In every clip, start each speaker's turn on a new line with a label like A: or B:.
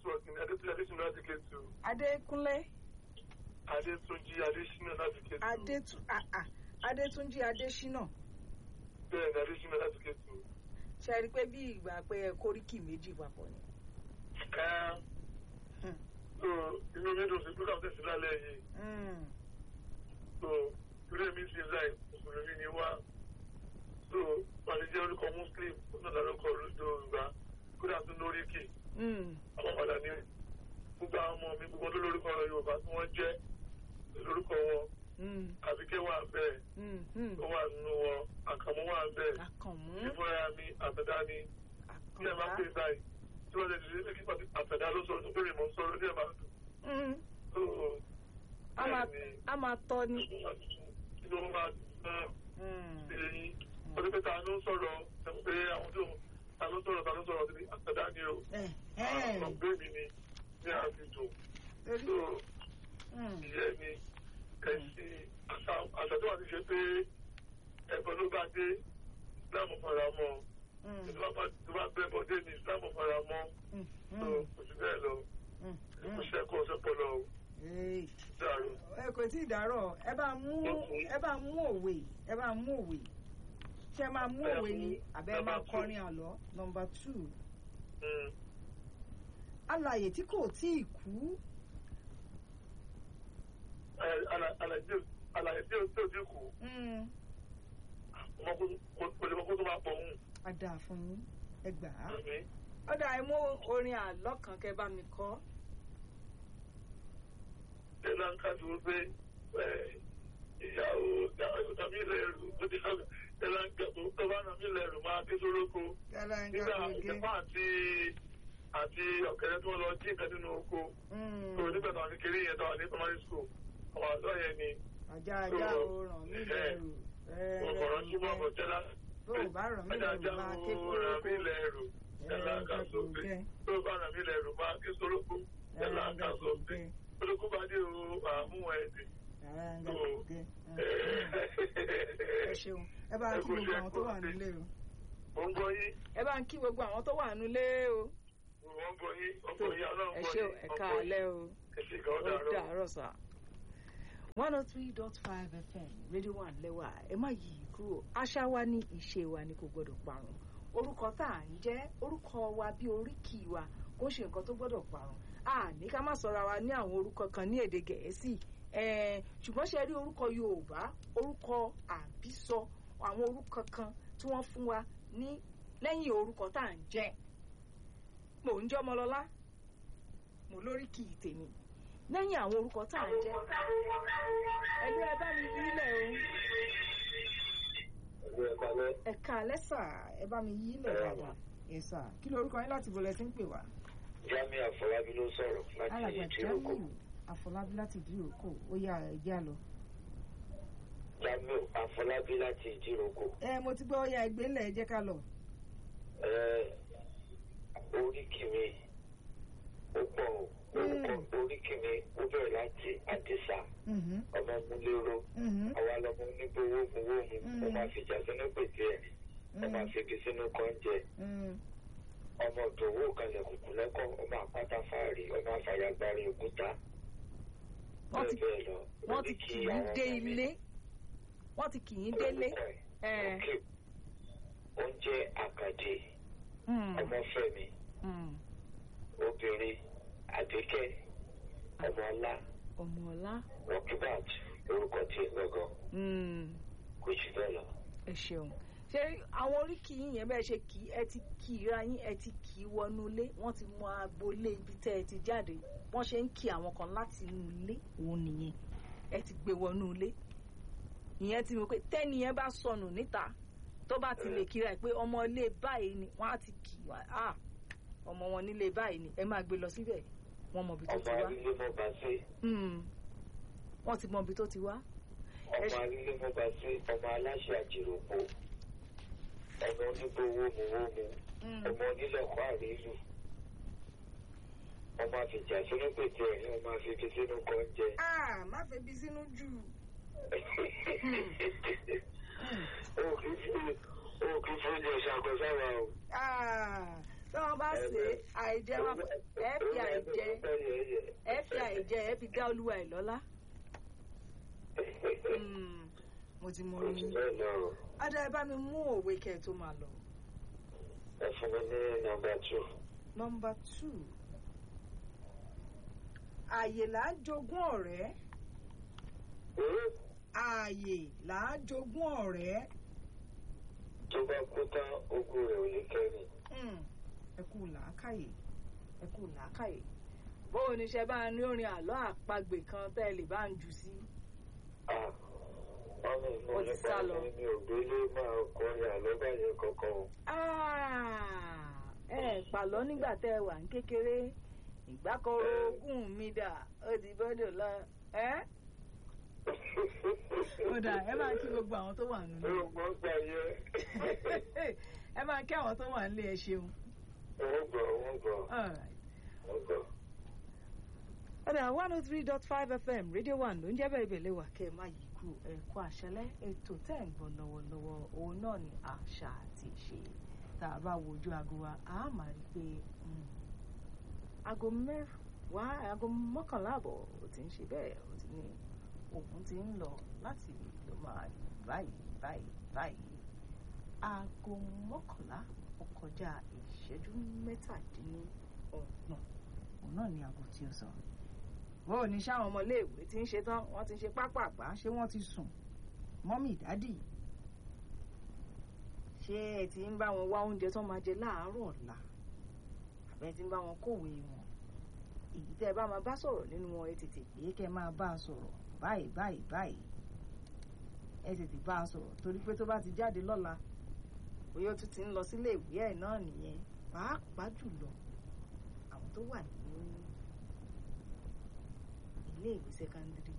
A: network ní adétúnjì adésínà láti kétu
B: adékúnlé
A: adétúnjì adésínà láti kétu
B: adétú ah, ah, adétúnjì adésínà
A: bẹ́ẹ̀ ni adésínà láti kétu.
B: ṣe rí i pé bí ìgbà pé ẹ kóríkì méjì papọ̀ ni.
A: ẹ
B: Hmm.
A: so inú mi dùn sí program tẹ̀sí lálẹ́ yìí
B: Mm.
A: so torí èmi sì láì mùsùlùmí ni wá so pàṣẹ jẹ́ orúkọ muslim ó náà lárúkọ yorùbá kódà tún lórí kì
B: Mm.
A: àwọn padà ní gbogbo àwọn ọmọ mi gbogbo tó lórúkọ yorùbá tí wọ́n jẹ́ lórúkọ wọn
B: Mm.
A: àbíkẹ́ wà bẹ́ẹ̀
B: Mm. Mm.
A: ó wà nínú wọn àkàmú wà bẹ́ẹ̀
B: àkànmú
A: ìfúnra mi àtẹ̀dá ni bí ẹ máa
B: àkànlá
A: pè báyìí tí wọ́n lè ṣe é kí pàtó àtẹ̀dá ló sọ̀rọ̀ tó pé ìmọ̀ sọ̀rọ̀ ní ẹ̀ máa dùn
B: Mm.
A: so
B: a máa
A: bẹ́ẹ̀ ni
B: a máa tọ́ ni.
A: inú wọn máa dùn náà
B: Mm.
A: sí eyín ó ní pé ta ló ń sọ̀rọ̀ ẹ̀ pé àwọn tó ta ló ń sọ̀rọ̀ ta ló ń sọ̀rọ̀ sí àtẹ̀dá ni o
B: Eh,
A: àwọn
B: eh.
A: ọ̀gbẹ́ mi ni ní àfihàn
B: Torí-
A: so
B: Mm.
A: ìyẹn ni ẹ̀sìn àṣà àṣà tó wà ti ṣe pé ẹ̀bọ̀n ló bá dé islam fara mọ́
B: Mm.
A: tó bá tó bá bẹ́ bọ́dé ní islam fara mọ́
B: Mm.
A: tó
B: Mm.
A: kò sí bẹ́ẹ̀ lọ
B: Mm.
A: kò
B: Mm.
A: ṣẹ́kọ̀ọ́ sọ́pọ̀lọ́ o
B: Hey.
A: dàrú.
B: ẹ kò tí ì dárọ̀ ẹ bá mú ẹ bá mú òwe ẹ bá mú òwe ṣé ẹ máa mú òwe ni àbẹ́ ẹ máa kọrin àlọ́ nọmba two
A: Mm.
B: alàyè tí kò tí ì kú
A: Ẹ- àlà- àlàyé àlàyé tí ó tó ti kù
B: Mm.
A: ọmọ kó kò lè mọ kó tó máa pọ̀ hùn.
B: á dáa fún yín ẹ gbà á
A: Àmín.
B: ọ̀dà ẹ mú orin àlọ́ kan kẹ́ bá mi kọ
A: ṣé láǹkà dúró pé ẹ, ìyàwó tàbí ilẹ̀ ẹ̀rù ó ti ṣàgbà ṣé láǹkà tó tó bá nà mí ilẹ̀ ẹ̀rù máa ké sóróko. nígbà ìjọba àti àti ọ̀kẹ́rẹ́ tí wọ́n lọ jí nǹkan nínú oko tó nígbà táwọn kékeré yẹn táwọn ní primary school àwọn àlọ́ yẹn ni
B: ajá ajá o ràn mí lẹ́rù
A: ọ̀rọ̀ túbọ̀ bọ̀ jẹ́lá
B: bó o bá ràn mí
A: ajá
B: lẹ́rù
A: ajá
B: máa ké
A: o ràn mí
B: kórókó
A: lẹ́rù jẹ́lá ká sófin tó bá ràn mí lẹ́rù máa ké sórókó jẹ́lá ká sófin olókùn bá dé o àmú ẹ̀dì
B: ẹ ṣeun ẹ bá ń kí gbogbo àwọn tó wà nílé o
A: mo ń gbọ́ yín
B: ẹ bá ń kí gbogbo àwọn tó wà nílé o
A: mo ń gbọ́ yín ọkọ̀ yín ọlọ́run
B: ẹ
A: gbọ́
B: ṣe
A: yín
B: ẹ káalẹ́ o
A: ẹ ṣe kàn ó
B: ó
A: dàrọ́.
B: dàárọ̀ sà. one oh three dot five fm radio one lẹ́wà ẹ má yí i kúrò àṣà wa ní ìṣe wa ni kò gbọ́dọ̀ parun orúkọ tá à ń jẹ́ orúkọ wa bí oríkì wa kò ṣe nǹkan tó gbọ́dọ̀ parun a ní ká má sọra wa ní àwọn orúkọ kan ní èdè gẹ̀ẹ́sì ẹ̀ẹ́n ṣùgbọ́n ṣe rí orúkọ yorùbá orúkọ àbísọ àwọn orúkọ kan tí wọ́n fún wa ní lẹ́yìn orúkọ tá à ń jẹ́ mò ń jẹ́ ọmọlọ́lá mo lóríkì tèmi lẹ́yìn àwọn orúkọ tá à ń jẹ́ ẹ̀lú ẹ bá mi yílẹ̀ o ẹ̀ka lẹ́sà ẹ bá mi yílẹ̀ dáadáa ẹ̀sà kí lorúkọ yín láti bọ̀lẹ̀ sí ń pè wá.
C: Jami Afọlábí ló sọ̀rọ̀ láti
B: alàgbà
C: Ìjíròkò.
B: jamiu àfọlábí láti ìdíròkò ó yá ẹjẹ́ àlọ́.
C: Jamiu Afọlábí láti Ìjíròkò.
B: ẹ mo ti gbọ́ ó yá ẹgbẹ́ ńlẹ̀ ẹ jẹ́ ká lọ.
C: Ẹ oríkì mi ó pọ̀ o. orúkọ oríkì mi ó bẹ̀rẹ̀ láti Àdìsá
B: Mhm,
C: ọmọ múlẹ́rọ.
B: mhm,
C: Àwa lọmọ onígbowó gbowó mu. Ó máa fi jà sínú pèsè ẹ̀. Ó máa fi igi sínú kọ́ńjẹ.
B: mhm.
C: Ọmọ òdòwò kalẹ̀ kùkù lẹ́kọ̀ọ́. Ọmọ àpáta fáàrí. Ọmọ àfàyàgbárí òkúta.
B: Wọ́n ti-
C: Bẹ́ẹ̀ bẹ́ẹ̀ lọ.
B: wọ́n ti
C: Oríkì
B: kì í
C: àwọn
B: dé
C: ọmọ mi.
B: ilé wọ́n ti kì í délé.
C: Orúkọ ẹ̀.
B: ẹ
C: Okay. Oúnjẹ àkàdé
B: mm,
C: ọmọfẹ́mi
B: mm.
C: obìnrin àdékẹ́ ọmọọlá
B: ọmọọlá
C: rọkíbàt orúkọ tí ẹ gbọgàn
B: mm.
C: kò jù bẹ́ẹ̀ lọ.
B: ẹ ṣeun ṣé àwọn oríkì yín yẹn bẹ́ẹ̀ ṣe kì í ẹ ti kì í ra yín ẹ ti kì í wọnú ilé wọ́n ti mọ agboolé ibi tẹ́ ẹ ti jáde wọ́n ṣe ń kí àwọn kan láti inú ilé òun nìyẹn ẹ ti gbé wọnú ilé ìyẹn ti mọ̀ pé tẹ́ni yẹn bá sọnù níta tó bá ti lè kíra ẹ̀ pé ọmọ ilé báyìí ni wọ́n á ti kì í wá ah ọmọ wọn nílé báyìí ni ẹ máa gbé lọ síbẹ̀ wọ́n mọ ibi tó
C: ọmọ
B: ti wá
C: arílé mọba sí
B: Hmm. wọ́n ti mọ ibi tó ti wá Ẹ
C: ọmọ
B: ṣe-
C: arílé mọba sí ọmọ aláṣẹ àjèròpó ọmọ onígbòwòmùwòmù
B: Hmm.
C: ọmọ onílẹ̀kọ́ àrílù ọmọ àfìjà sínú pèsè ẹ̀rín ọmọ àfìfi sínú kọ́ńjẹ.
B: ah má fẹ́ bí sínú jù
C: o kì í fi o kì í fi oúnjẹ ṣàkóso wa o.
B: Ah, tí wọ́n bá ṣe àìjẹ wọn ẹ fi àìjẹ ẹ fi àìjẹ ẹ fi dá olúwa ẹ lọ́lá. Mm, mo ti mọ orin yín adá ẹ bá mi mú òwe kẹ ẹ tó máa lọ.
C: ẹ fún mi ní nọ́mbà two.
B: nọmba two ààyè là á jogún ọ̀rẹ́ ààyè là á jogún ọ̀rẹ́
C: tó bá kú tán ogún rẹ̀ ò ní kẹ́yìn.
B: Mm, ẹ kú làákàyè ẹ kú làákàyè bóun ní ṣe bá ní orin àlọ́ àpagbè kan tẹ́ ẹ lè bá ń jù sí.
C: Ah, wọ́n ní
B: Ó
C: inú
B: ti sá lọ.
C: nípa mi ò gbélé máa kọrin àlọ́bàyẹ kankan o.
B: Ah, ẹ pàlọ́ nígbà tẹ́ ẹ wà ní kékeré ìgbàkọ̀rọ̀ ogún mi dà ó di bọ́dọ̀ lọ. ẹ́ ó dà ẹ máa kí gbogbo àwọn tó wà nílé
C: Ó gbọ́ gbà yẹ.
B: ẹ máa kí àwọn tó wà nílé ẹ ṣeun.
C: Wọ́n gbọ́, wọ́n gbọ́,
B: Alright.
C: wọ́n gbọ́.
B: ọ̀dà one oh three dot five fm radio one ló ń jẹ́ bẹ́ẹ̀ bẹ́ẹ̀ wà kẹ́ ẹ má yí kú ẹ̀kọ́ àṣẹlẹ̀ ètò tẹ́ ń gbọ́ lọ́wọ́lọ́wọ́ òun náà ni àṣà àti ìṣe tá a bá wojú aago wa a máa rí i pé mm, aago mẹ́wàá aago mọ́kànlá àbọ̀ ó ti ń ṣe bẹ́ẹ̀ ó ti ní òun ti ń lọ láti lọ máa báyìí báyìí báyìí aago mọ́kànlá ó kọjá ìṣẹ́jú mẹ́tàdínlọ́gbọ̀n òun náà ni aago tí ó sọ bó ní sáwọn ọmọléèwé tí ń ṣe tán wọ́n ti ṣe pápápá ṣé wọ́n ti sùn mọ́mì dádì ṣé ẹ ti ń bá wọn wá oúnjẹ tó máa jẹ láàárọ̀ ọ̀la àbẹ ti ń bá wọn kówé wọn èyí tẹ́ ẹ bá máa bá sọ̀rọ̀ nínú wọn ẹ tètè pé kẹ́ máa bá a sọ̀rọ̀ báyìí báyìí báyìí ẹ tètè bá a sọ̀rọ̀ torí pé tó bá ti jáde lọ́la bóyá ó tún ti ń lọ sílé ìwé ẹ̀ náà nìyẹn pàápàá jùlọ àwọn tó wà ní ilé ìwé sẹ́kándírì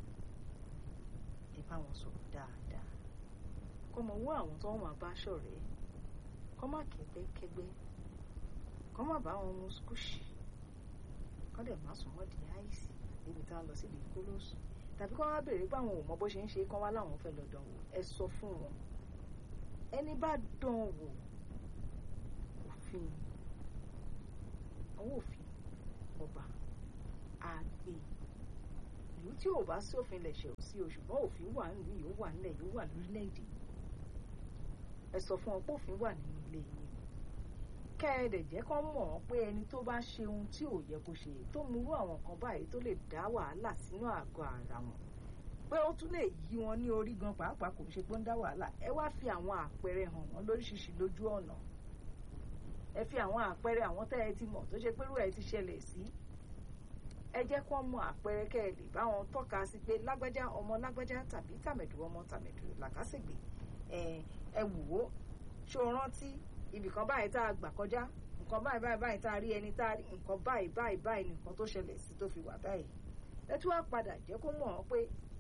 B: ẹ bá wọn sọ̀rọ̀ dáadáa kọ́ mọ owó àwọn tó wọ́n máa bá ṣọ̀rẹ́ kọ́ má kẹ́gbẹ́ kẹ́gbẹ́ kọ́ má bá wọn mu skúṣì kọ́ dẹ̀ má sùn mọ́ di àìsí níbi tá a lọ sí ìdí kólóòsù tàbí kọ́ wá béèrè pé àwọn ò mọ bó ṣe ń ṣe kọ́ wá láwọn fẹ́ lọ dán wò ẹ sọ fún wọn ẹni bá dán wò òfin àwọn òfin ọba àgbè ìlú tí ò bá sí òfin lẹ̀ṣẹ̀ ò sí o ṣùgbọ́n òfin wà nílùú yìí ó wà nílẹ̀ yìí ó wà lórílẹ̀‐èdè ẹ sọ fún wọn pé òfin wà nínú ilé yìí kẹ́ ẹ dẹ̀ jẹ́ kán mọ̀ ọ́n pé ẹni tó bá ṣe ohun tí ò yẹ kó ṣe tó murú àwọn kan báyìí tó lè dá wàhálà sínú àgọ́ ara wọn pé ó tún lè yí wọn ní orí gan pàápàá kò ṣe pé ó ń dá wàhálà ẹ wá fi àwọn àpẹẹrẹ hàn wọn lóríṣiríṣi lójú ọ̀nà ẹ fi àwọn àpẹẹrẹ àwọn tẹ́ ẹ ti mọ̀ tó ṣe pé irú ẹ ti ṣẹlẹ̀ sí ẹ jẹ́ kó mọ àpẹẹrẹ kẹ́ ẹ lè bá wọn tọ́ka sí pé lágbájá ọmọ lágbájá tàbí tàmẹ̀dù ọmọ tàmẹ̀dù làkàṣègbè ẹ ẹ wò ó ṣó o rántí ibìkan báyìí tá a gbà kọjá nǹkan báyìí báyìí báyìí tá a rí ẹni tá a rí nǹkan báyìí báyìí báyìí nìkan tó ṣẹlẹ̀ sí tó fi wà báyìí ẹ tún wá padà jẹ́ kó mọ̀ ọ́ pé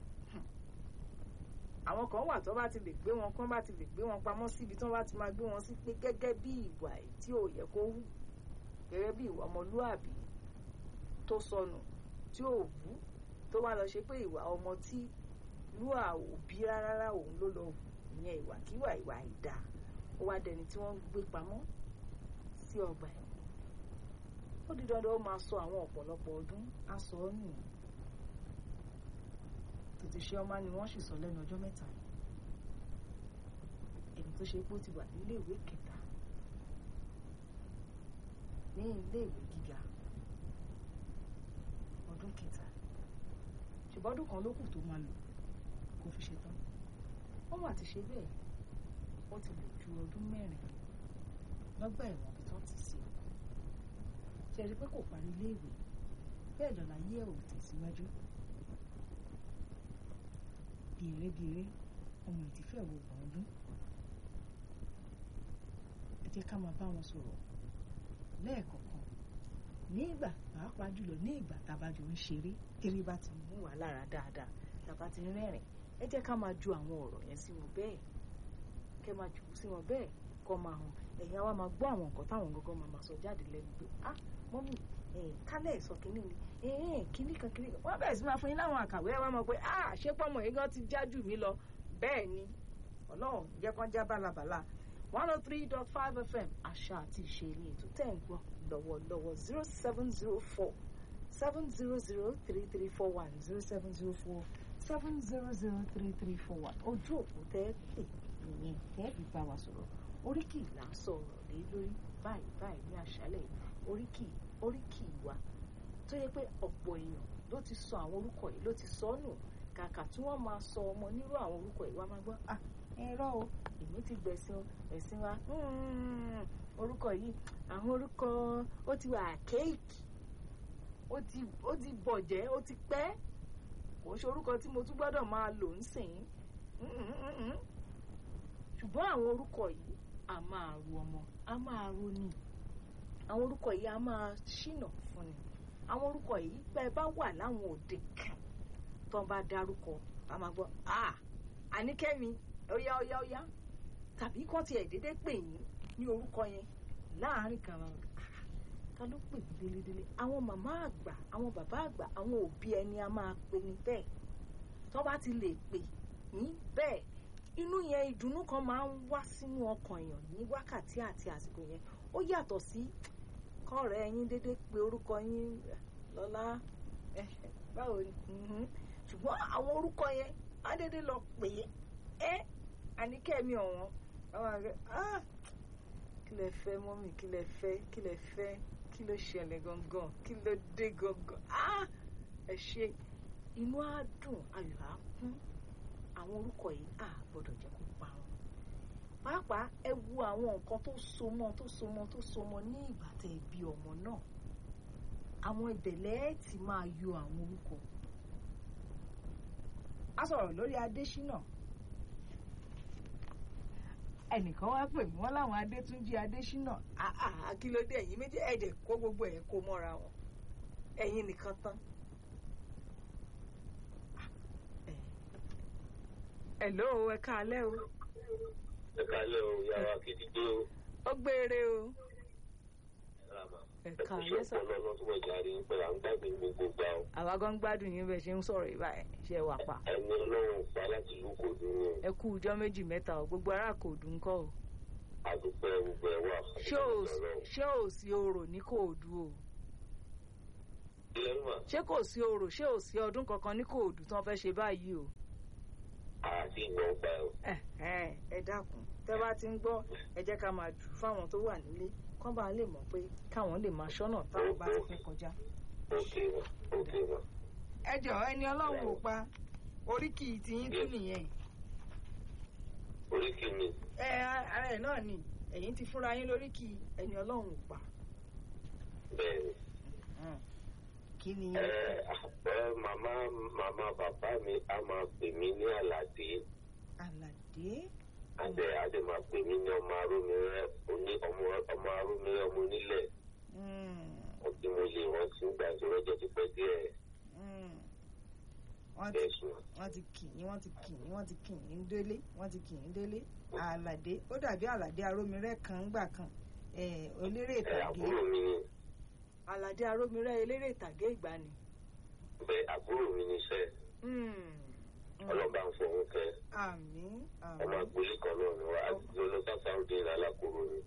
B: àwọn kan wà tó bá ti lè gbé wọn kán bá ti lè gbé wọn pamọ́ síbi tó bá ti máa gbé wọn sí pé gẹ́gẹ́ bí ìwà tí ò yẹ kó wù gẹ́gẹ́ bí ìwà ọmọlúàbí tó sọnù tí ò wú tó wá lọ ṣe pé ìwà ọmọ tí lúà ò bí rárá òun ló lọ wù ìyẹn ìwàkíwà ìwà ìdá ó wá dẹni tí wọ́n ń gbé pamọ́ sí ọgbà ẹ̀wọ̀n ó di dandan ó máa sọ àwọn ọ̀pọ̀lọpọ̀ ọdún á sọ ọ́ nù tètè ṣe ọmọ ni wọ́n sì sọ lẹ́nu ọjọ́ mẹ́ta ẹni tó ṣe pé ó ti wà ní iléèwé kẹta ní iléèwé gíga ọdún kẹta ṣùgbọ́n ọdún kan ló kù tó máa lò kó fi ṣe tán wọ́n wà ti ṣe bẹ́ẹ̀ wọ́n ti lò ju ọdún mẹ́rin lọ́gbà ẹ̀wọ̀n bí tán ti sí ṣe rí pé kò parí iléèwé bẹ́ẹ̀ lọ́la yé ẹ̀ ò tẹ̀síwájú gèrègèrè ọmọ ìtìfẹ́ wo gbọ̀n ọdún ẹ jẹ́ ká máa bá wọn sọ̀rọ̀ lẹ́ẹ̀kọ̀ọ̀kan ní ìgbà pàápàá jùlọ ní ìgbà tábàjọ ń ṣeré eré bá ti mú wà lára dáadáa tàbá ti rẹ́rìn ẹ jẹ́ ká máa ju àwọn ọ̀rọ̀ yẹn sí wọn bẹ́ẹ̀ kẹ́ máa jù sí wọn bẹ́ẹ̀ kọ́ máa hàn ẹ̀yin àwa máa gbọ́ àwọn nǹkan táwọn gangan máa máa sọ jáde lẹ́nu pé ah mọ́mì kálẹ̀ sọ kínní ni kínní kan kínní kan wọ́n bẹ̀rẹ̀ sí máa fún yín láwọn àkàwé ẹ̀ wá mọ̀ pé ah ṣé pọ́mọ yìí gan ti já jù mí lọ bẹ́ẹ̀ ni ọlọ́run jẹ́ kán já bálabàla one oh three dot five fm àṣà àti ìṣe ní ètò tẹ̀ ń gbọ́ lọ́wọ́lọ́wọ́ zero seven zero four seven zero zero three three four one zero seven zero four seven zero zero three three four one ojú òpó tẹ́ pè nìyẹn tẹ́ fi bá wa sọ̀rọ̀ oríkì là ń sọ̀rọ̀ lé lórí báyìí báyìí ní àṣálẹ̀ oríkì oríkì wa tó yẹ pé ọ̀pọ̀ èèyàn ló ti sọ àwọn orúkọ yìí ló ti sọ nù kàkà tí wọ́n máa sọ ọmọ nírú àwọn orúkọ yìí wá máa gbọ́ ah ẹ̀rọ o èmi ti gbẹ̀sìn ẹ̀sìn wa orúkọ yìí àwọn orúkọ ó ti wà kéèkì ó ti ó ti bọ̀jẹ́ ó ti pẹ́ kò ń ṣe orúkọ tí mo tún gbọ́dọ̀ máa lò ń sìn ṣùgbọ́n àwọn orúkọ yìí a máa ru ọmọ a máa ro ni àwọn orúkọ yìí a máa ṣìnà fún ni àwọn orúkọ yìí bẹ́ẹ̀ bá wà láwọn òde kan tó ń bá dárúkọ a máa gbọ́ ah àníkẹ́mi óyá óyá óyá tàbí kán tiẹ̀ dédé pè yín ní orúkọ yẹn láàárín kan máa ta ló pè mí délédélé àwọn màmá àgbà àwọn bàbá àgbà àwọn òbí ẹni a máa pè ní bẹ́ẹ̀ tó bá ti lè pè yín bẹ́ẹ̀ inú yẹn ìdùnnú kan máa ń wá sínú ọkàn èèyàn ní wákàtí àti àsìkò yẹn ó yàtọ̀ sí kọ́ọ̀rẹ́ yín dédé pé orúkọ yín lọ́lá báwo ni ṣùgbọ́n àwọn orúkọ yẹn á dédé lọ pè é ẹ́ àníkẹ́mi ọ̀wọ́n àwọn àgbẹ̀ ah kí lẹ fẹ́ mọ́mì kí lẹ fẹ́ kí lẹ fẹ́ kí ló ṣẹlẹ̀ gangan kí ló dé gangan ah ẹ ṣe inú á dùn ayọ̀ á kún àwọn orúkọ yìí á gbọ́dọ̀ jẹ́ kó parun pàápàá ẹ wo àwọn nǹkan tó so mọ́ tó so mọ́ tó so mọ́ ní ìgbà tẹ́ ẹ bí ọmọ náà àwọn ìbẹ̀lẹ̀ ti máa yọ àwọn orúkọ a sọ̀rọ̀ lórí Adésínà ẹnìkan wá pè mí wọ́n láwọn Adétúnjí Adésínà akílódé ẹ̀yin méjì ẹ̀jẹ̀ kó gbogbo ẹ̀ kó mọ́ra wọn ẹ̀yin nìkan tán. Hello ẹ káalẹ́ o.
C: ẹ káalẹ́ o yàrá kìdìdé o.
B: ó gbére o. ẹ káalẹ́ sà.
C: ẹ̀kú ṣọpọ̀ lọ́sùn ọjà rí pẹ̀lú à ń gbàgbé gbogbo gbà o.
B: àwa gan gbádùn yín bẹ́ẹ̀ ṣe ń sọ̀rọ̀ ìbá ẹ̀ ṣe wà pa.
C: ẹni ọlọ́run pa láti ìlú kòdú ni.
B: ẹ kú ọjọ́ méjì mẹ́ta o gbogbo ará kòdú ń kọ́ o.
C: àdúpẹ́ gbogbo ẹ̀ wà.
B: ṣé ò sí orò ní kòdú o. ṣé kò sí orò ṣé ò sí ọdún kankan ní kòdú tí wọ́n fẹ́ ṣe báyìí o.
C: àti ìgbọ̀n gbà o.
B: ẹ dákun tẹ́ bá ti ń gbọ́ ẹ jẹ́ ká máa jù fáwọn tó wà nílé kán bá lè mọ̀ pé káwọn lè máa ṣọ́nà táwọn bá ti fẹ́ kọjá.
C: òkè wà òkè wà.
B: ẹ jọ ẹni ọlọ́run ò pa oríkì tiyín tún nìyẹn.
C: oríkì mi.
B: ẹ ara ẹ náà ni ẹ̀yin ti fúnra yín lóríkì ẹni ọlọ́run ò pa.
C: bẹ́ẹ̀ni.
B: kí ni.
C: ẹ ẹ màmá màmá bàbá mi a máa pè mí ní àlàdé.
B: àlàdé
C: adé adé máa pè mí ní ọmọ arómirẹ oní ọmọ ọmọ arómirẹ ọmọ onílẹ̀ ọtí mo lè wọn ti ń gbà tí wọn jẹ ti pẹ́ díẹ̀
B: wọ́n ti kì í wọ́n ti kì í wọ́n ti kì í délé wọ́n ti kì í délé àlàdé ó dàbí àlàdé arómirẹ kan gbà kan eléré ìtàgé
C: àbúrò mi ni
B: àlàdé arómirẹ eléré ìtàgé ìgbàanì.
C: bẹ́ẹ̀ àbúrò mi ni sẹ ọlọ́ba ń fọwọ́ kẹ́
B: àmín
C: ọmọ
B: àmín.
C: agboolé kan náà ni wọ́n àti olóṣà sáwọ́dé ní alákòóró ni.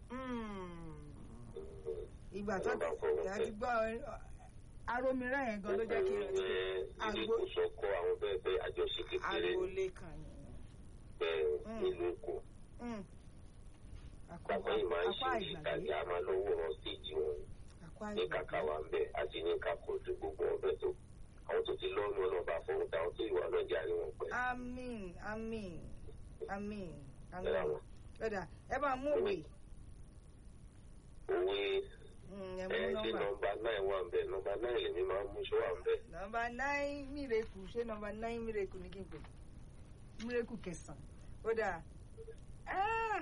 B: ìgbà tó
C: Ọlọ́ba ń fọwọ́
B: ti a
C: kẹ́.
B: ti gbọ́ arómirẹ yẹn gan ló jẹ́ kí n rántí pé
C: ilé
B: Agbo-
C: ìkósọkọ àwọn bẹ́ẹ̀ bẹ́ẹ̀ àjọṣe kékeré
B: agboolé kan yẹn.
C: bẹ́ẹ̀
B: Mm.
C: nílùú èkó
B: Mm. Àkọ́-
C: bàbá yìí máa ń
B: àkọ́
C: ṣe
B: àìgbàgbé
C: ìtàgé a máa lọ wòran stéèjì wọn
B: àkọ́
C: ní
B: àìgbàgbé.
C: kàkà wà ń bẹ àti ní kàkó ojú gbogbo ọbẹ tó àwọn tó ti lọ́nu ọlọ́ba fọwọ́ táwọn tó ìwà náà jáde wọn pẹ́.
B: àmín àmín àmín
C: Ẹ
B: àmín.
C: ra wọn.
B: lọ́dà ẹ bá mú òwe
C: òwe
B: Mm, ẹ
C: ẹ
B: mú
C: ṣe
B: nọ́mbà.
C: nọ́mbà náì wà ń bẹ nọ́mbà náì lèmi máa ń mú ṣó wà ń bẹ.
B: nọ́mbà nine mírèkù ṣé nọ́mbà nine mírèkù ní kí n pè mírèkù kẹsàn-án ó dáa. Ah!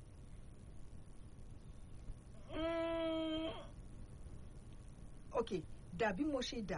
B: Mm. ok dàbí mo ṣe dà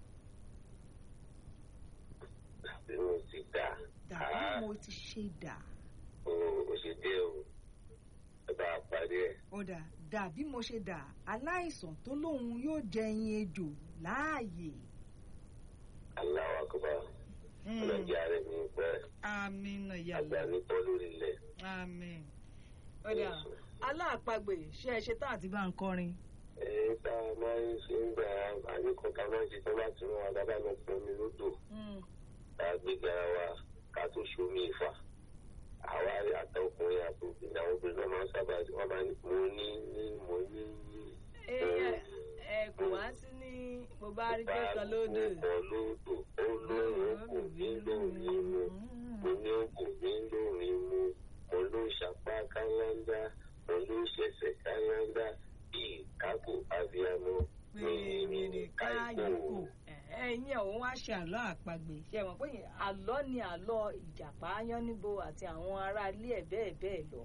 C: bí mo ti dà
B: dàbí
C: á
B: mo ti ṣe dà
C: o ò ṣe dé o ẹ bá a parí ẹ.
B: ó dáa dàbí mo ṣe dà aláìsàn tó lóun yóò jẹ ẹyin ejò láàyè.
C: aláwọ akọba ọlọ́jà rẹ̀ mi pẹ́
B: àmín
C: àgbà mi tọ́ lórí ilẹ̀
B: àmín ọ̀dà aláàpagbè ṣé ẹ ṣe tá àti bá ń kọrin.
C: èyí tá a máa ń ṣe ń gbà àníkọ̀ọ́ká máa ń ṣe tó bá ti rán wa dábàá lọ pọ̀ mi lódò ká gbé garawa ká tó ṣomi ìfà àwa àtọkùnrin àtòkùnrin àwọn obìnrin náà máa ń sábà wọn máa ní mo ní ní mo ní ní.
B: ẹ ẹ kò wá sí ní mo bá rí kẹsàn lódò.
C: mo lódò olóhùn kò ní lórí mu mo ní kò ní lórí mu mo ló ṣàpá kálándá mo ló ṣẹ̀ṣẹ̀ kálándá bíi kákò abiyamọ
B: mìíràn káyìkò ẹ̀yin ọ̀hún wá ṣe àlọ́ àpagbè ṣe mọ̀ pé àlọ́ ni àlọ́ ìjàpá yánníbo àti àwọn ará ilé ẹ̀ bẹ́ẹ̀ bẹ́ẹ̀ lọ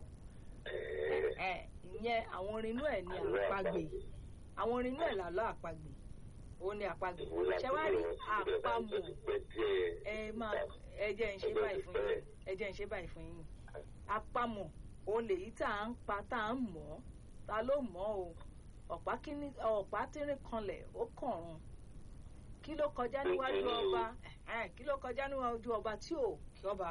B: ìyẹn àwọn orin inú ẹ̀ ni àpagbè àwọn orin inú ẹ̀ làlọ́ àpagbè ó ní àpagbè ṣe wá rí àpamọ̀ ẹ máa ẹ jẹ́ ń ṣe báyìí fún yín ẹ jẹ́ ń ṣe báyìí fún yín àpamọ̀ òun lèyí tá à ń pa tá à ń mọ̀ ta ló mọ̀ o ọ̀pá kíní ọ̀pá tírín kanlẹ̀ ó kànrun kí ló kọjá níwájú ọba kí ló kọjá níwájú ọba tí ò kí ọba.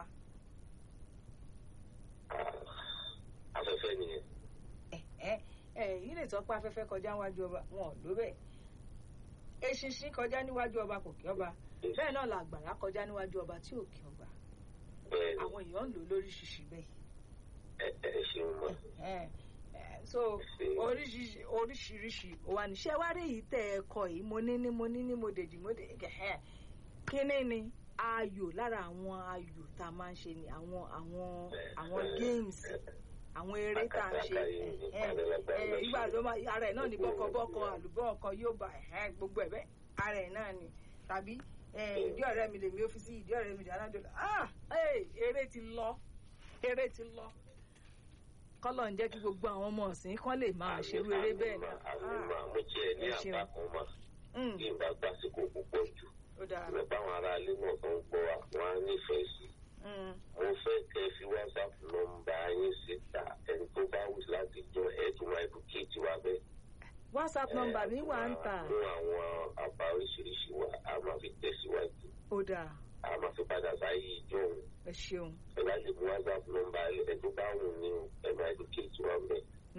C: afẹ́fẹ́ nìyẹn.
B: ẹ ẹ ẹ yìí lè sọ pé afẹ́fẹ́ kọjá níwájú ọba wọn ò ló bẹ́ẹ̀ eṣinṣin kọjá níwájú ọba kò kí ọba bẹ́ẹ̀ náà làgbàrá kọjá níwájú ọba tí ò kí ọba àwọn èèyàn ń lò lóríṣiríṣi bẹ́ẹ̀.
C: ẹ ẹ ṣeun mọ
B: so oríṣiríṣi oríṣiríṣi wà níṣẹ́ wá rí yìí tẹ̀ ẹ kọ yìí mo ní ní mo ní ní mo dèjì mo dè gẹ̀hẹ́ kíní ni ayò lára àwọn ayò tá a máa ń ṣe ni àwọn àwọn àwọn games àwọn eré tá a ń ṣe ìgbà tó máa ara ẹ̀ náà ní bọ́kọ̀bọ́kọ àlùbọ́ ọkọ yóò bá gbogbo ẹ̀ bẹ́ẹ̀ ara ẹ̀ náà ni tàbí ìdí ọ̀rẹ́ mi lèmi ó fi sí ìdí ọ̀rẹ́ mi dì alájọ ah eré ti lọ eré ti lọ kọ́lọ̀ ń jẹ́ kí gbogbo àwọn ọmọ ọ̀sìn kan lè máa ṣerú eré bẹ́ẹ̀
C: náà. àmì mo jẹ́ ní àbá kan mà kí n bá gbàsíkò púpọ̀ jù lọ báwọn aráalé náà tó ń gbọ́ wa wọ́n á nífẹ̀ẹ́ sí. mo fẹ́ kẹ́ fi whatsapp nọ́mbà yín síta ẹni tó bá wù láti jọ ẹ̀dùn àìbùkéjì wa bẹ́ẹ̀.
B: whatsapp nọ́mbà mi wà ń tà.
C: mú àwọn àbá oríṣiríṣi wa a máa fi tẹ̀síwájú.
B: ó dáa
C: a máa fi padà sáyé ìjọ òun.
B: ẹ ṣeun.
C: ẹ bá lè mú whatsapp nọ́mbà ẹ tó bá wù ní ẹ máa educate wa bẹ.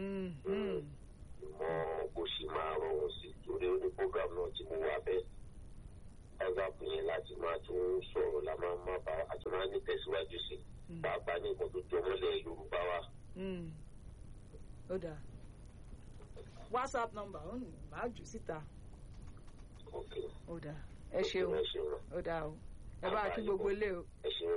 C: mọ bó ṣe máa rọrùn sí torí ó ní program náà tí mo wà bẹ́ẹ̀. whatsapp yẹn láti máa tún sọ̀rọ̀ la máa máa bá a tún máa ní tẹ̀síwájú sí. pàápàá ní nǹkan tó jọ mọ́lẹ̀ yorùbá wa.
B: ó dáa whatsapp nọ́mbà ó ní màá jù síta. ó dáa ẹ ṣeun ó dáa o ẹ bá kí gbogbo ilé o.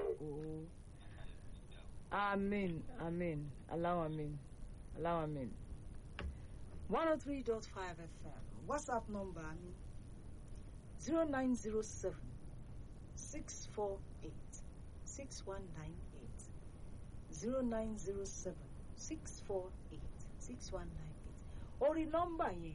B: amen amen aláwọ̀ amen aláwọ̀ amen. one oh three dot five fm whatsapp number mi zero nine zero seven six four eight six one nine eight zero nine zero seven six four eight six one nine eight orí nọ́mbà yẹn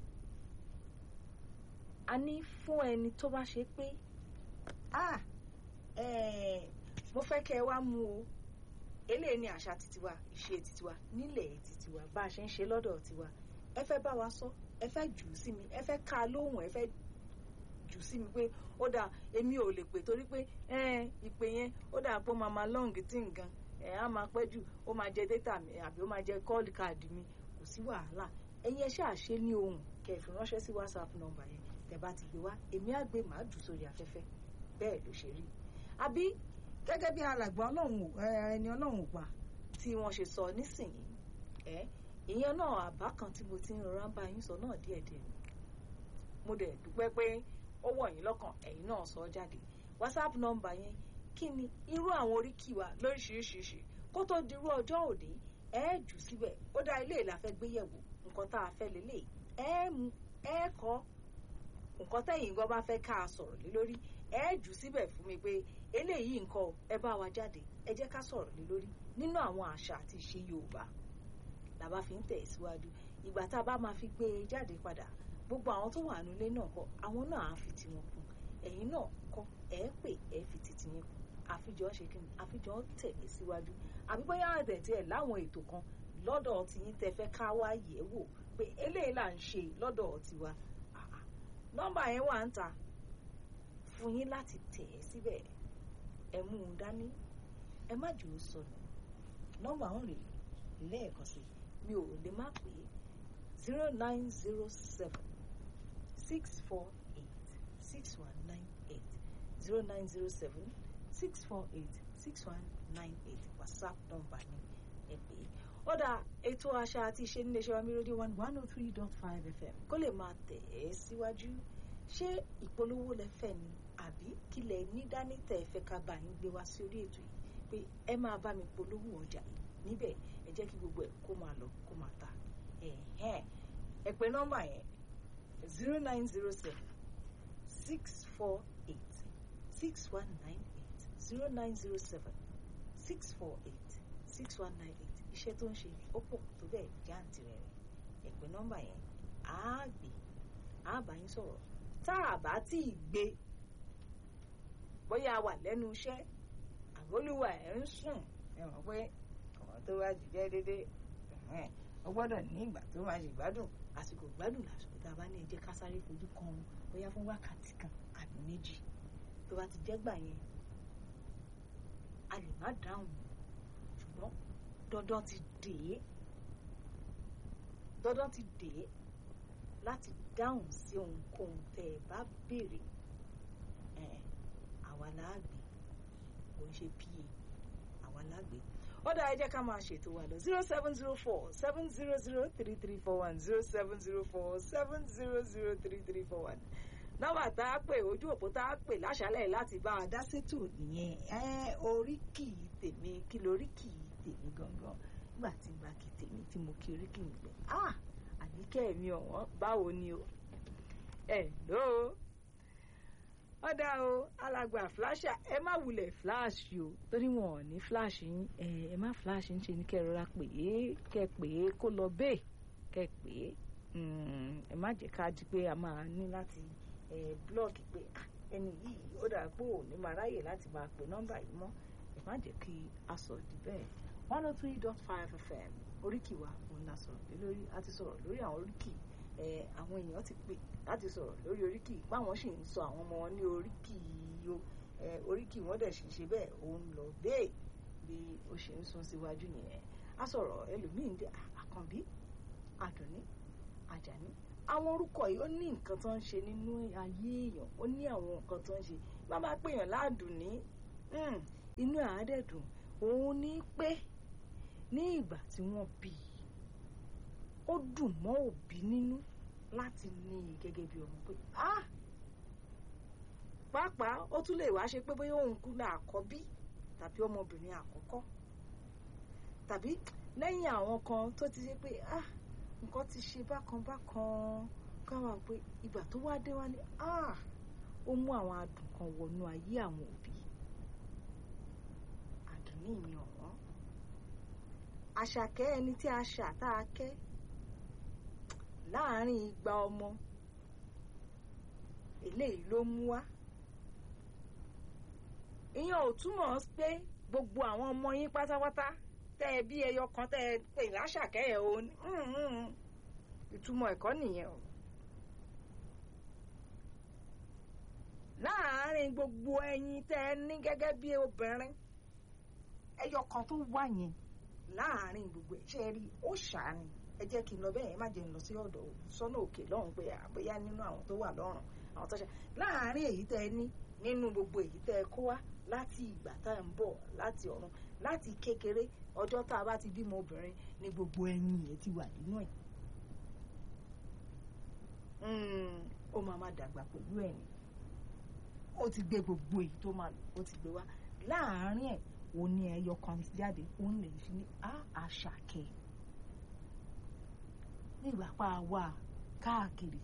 B: a ní fún ẹni tó bá ṣe pé ah eh, mo fẹ́ kẹ́ ẹ wá mú o eléyìí ni àṣà titiwa ìṣe titiwa nílẹ̀ titiwa bá a ṣe ń ṣe lọ́dọ̀ tiwa ẹ fẹ́ bá wa sọ ẹ fẹ́ jù ú sí mi ẹ fẹ́ ká lóhùn ẹ fẹ́ jù sí mi pé ó dáa èmi ò lè pè torí pé ìpè yẹn ó dáa pé ó máa máa lọ́ǹgì tí nǹkan ẹ̀ á máa pẹ́ jù ó máa jẹ dátà mi àbí ó máa jẹ kọ́ọ̀lì káàdì mi kò sí wàhálà ẹ̀yin ẹ ṣáà ṣe ní ohùn kẹ́ ẹ fi ránṣẹ́ sí whatsapp nọ́mbà yẹn tẹ́ bá ti gbé wá èmi á gbé màá jù sórí afẹ́fẹ́ bẹ́ẹ̀ ló ṣe rí àbí gẹ́gẹ́ bí alàgbà ọlọ́run ẹni ọlọ́run ò pa tí wọ́n ṣe sọ nísìnyí ẹ ìyẹn náà àbá kan tí mo ti ń rọra bá yín sọ náà díẹ̀díẹ̀ mo dẹ̀ dúpẹ́ pé ó wọ̀ yín lọ́kàn ẹ̀yin náà sọ jáde whatsapp nọ́mbà yẹn kí ni irú àwọn oríkì wa lóríṣiríṣiríṣi kó tó dirú ọjọ́ òní ẹ jù síbẹ̀ ó dá ilé ìlàfẹ́ gbéyẹ̀wò nǹkan tá a fẹ́ lélẹ̀ ẹ mú ẹ kọ́ nǹkan tẹ̀yìn gan bá fẹ́ ká a sọ̀rọ̀ lé lórí ẹ jù síbẹ̀ fún mi pé eléyìí nǹkan ẹ bá wa jáde ẹ jẹ́ ká sọ̀rọ̀ lé lórí nínú àwọn àṣà àti ìṣe Yorùbá la bá fi ń tẹ̀ síwájú ìgbà tá a bá máa fi gbé e jáde padà gbogbo àwọn tó wà nílé náà kọ àwọn náà á fi tiwọn kún ẹ̀yin náà kọ ẹ pè ẹ fi titi yín kún àfijọ́ ṣe kí ni àfijọ́ tẹ̀lé síwájú àbí bóyá àtẹ̀tí ẹ̀ láwọn ètò kan lọ́dọ̀ tiyín tẹ fẹ́ ká wá yẹ̀ wò pé eléyìí là ń ṣe lọ́dọ̀ tiwa nọ́mbà yẹn wà ń ta fún yín láti tẹ̀ ẹ́ síbẹ̀ ẹ mú un dání ẹ má jò ó sọnù nọ́mbà ń rèé lẹ́ẹ̀kan sí mi ò lè má pè é zero nine zero seven six four eight six one nine eight zero nine zero seven six four eight six one nine eight whatsapp number ni ẹ pè é ọ̀dà ètò àṣà àti ìṣe nílé iṣẹ́ wàmí rédíò one one oh three dot five fm kó lè máa tẹ̀ ẹ́ síwájú ṣé ìpolówó lẹ fẹ́ ni àbí kílẹ̀ ní dání tẹ̀ ẹ fẹ́ ká bá yín gbé wá sí orí ètò yìí pé ẹ máa bá mi polówó ọjà yìí níbẹ̀ ẹ jẹ́ kí gbogbo ẹ̀ kó máa lọ kó máa ta ẹ̀hẹ́n ẹ pè nọ́mbà yẹn zero nine zero seven six four eight six one nine eight zero nine zero seven six four eight six one nine eight iṣẹ́ tó ń ṣe ó pọ̀ tó bẹ́ẹ̀ jáǹtì rẹ̀ rẹ̀ ẹ pè nọ́mbà yẹn á gbé á bá yín sọ̀rọ̀ tá a bá tí ì gbé bóyá a wà lẹ́nu iṣẹ́ àbólúwà ẹ̀ ń sùn ẹ mọ̀ pé ọ̀rọ̀ tó wá jìjẹ́ déédéé ó gbọ́dọ̀ ní ìgbà tó máa ṣe ìgbádùn àsìkò ìgbádùn lásìkò tá a bá ní ẹ jẹ́ ká sáré fojú kan òun bóyá fún wákàtí kan àbí méjì tó bá ti jẹ́ gbà yẹn a lè má dáhùn ṣùgbọ́n dandan ti dè é dandan ti dè é láti dáhùn sí ohunkóhun tẹ́ ẹ bá béèrè àwa láàgbé kò ń ṣe pa àwa láàgbé ọ̀dà ẹ jẹ́ ká máa ṣètò wa lọ zero seven zero four seven zero zero three three four one zero seven zero four seven zero zero three three four one nọ́mbà tá a pè ojú òpó tá a pè láṣálẹ̀ láti bá a dá sétò nìyẹn ẹ oríkì tèmi kí lóríkì tèmi gangan nígbà tí n bá kí tèmi tí mo kí oríkì mi pé ah àníkẹ́ mi ọ̀wọ́n báwo ni o ẹ̀ lóo ọ̀dà o alàgbà flasha ẹ má wulẹ̀ flash o torí wọn ò ní flash yín ẹ ẹ má flash ń ṣe ní kẹ́ rọra pè é kẹ́ pè é kó lọ bẹ́ẹ̀ kẹ́ pè é ẹ má jẹ́ ká di pé a máa ní láti ẹ blọọkì pé ẹni yìí ó dà pé ò ní máa ráyè láti máa pè nọ́mbà yìí mọ́ ẹ má jẹ́ kí a sọ di bẹ́ẹ̀ one oh three dot five fm oríkì wa òun la sọ̀rọ̀ lórí a ti sọ̀rọ̀ lórí àwọn oríkì àwọn èèyàn ti pè láti sọ̀rọ̀ lórí oríkì báwọn sì ń sọ àwọn ọmọ wọn ní oríkì yo oríkì wọn dẹ̀ sì ṣe bẹ́ẹ̀ òun lọ bẹ́ẹ̀ bí ó ṣe ń sún síwájú nìyẹn a sọ̀rọ̀ ẹlòmíín dé àkànbí àdùnní àjàní àwọn orúkọ yìí ó ní nǹkan tó ń ṣe nínú ayé èèyàn ó ní àwọn nǹkan tó ń ṣe bá máa pèèyàn láàdùnní inú àádẹ́dùn òun ní pé ní ìgbà tí wọ́n bí i ó dùn mọ́ òbí nínú láti ní i gẹ́gẹ́ bí ọmọ pé ah pàápàá ó tún lè wá ṣe pé bóyá òun kú ní àkọ́bí tàbí ọmọbìnrin àkọ́kọ́ tàbí lẹ́yìn àwọn kan tó ti ṣe pé ah nǹkan ti ṣe bákan bákan káwa pé ìgbà tó wá dé wá ní ah ó mú àwọn adùn kan wọnú ayé àwọn òbí adùn ní ìyẹn ọ̀wọ́n àṣàkẹ́ ẹni tí a ṣà tá a kẹ́ láàárín igba ọmọ eléyìí ló mú wá ìyẹn ò túmọ̀ pé gbogbo àwọn ọmọ yín pátápátá tẹ́ ẹ bí ẹyọ kan tẹ́ ẹ pè láṣàkẹ́ ẹ̀ o ìtumọ̀ ẹ̀kọ́ nìyẹn o láàárín gbogbo ẹyin tẹ́ ẹ ní gẹ́gẹ́ bí obìnrin ẹyọ kan tó wà yẹn láàárín gbogbo ẹ̀ ṣe rí ó ṣàánì ẹ jẹ́ kí n lọ bẹ́ẹ̀ ẹ má jẹ́ n lọ sí ọ̀dọ̀ sọ́nà òkè lọ́hùn pé àbóyá nínú àwọn tó wà lọ́rùn àwọn tó ṣe láàárín èyí tẹ́ ẹ ní nínú gbogbo èyí tẹ́ ẹ kó wá láti ìgbà tá ẹ ń bọ̀ láti ọ̀run láti kékeré ọjọ́ tá a bá ti bímọ obìnrin ní gbogbo ẹyin yẹn ti wà nínú ẹ̀ ó máa má dàgbà pẹ̀lú ẹ̀yìn ó ti gbé gbogbo èyí tó máa lò ó ti gbé wá láàárín ẹ̀ òun ní ẹyọ kan jáde òun lè fi ní àṣàkẹ́ nígbà pa wà káàkiri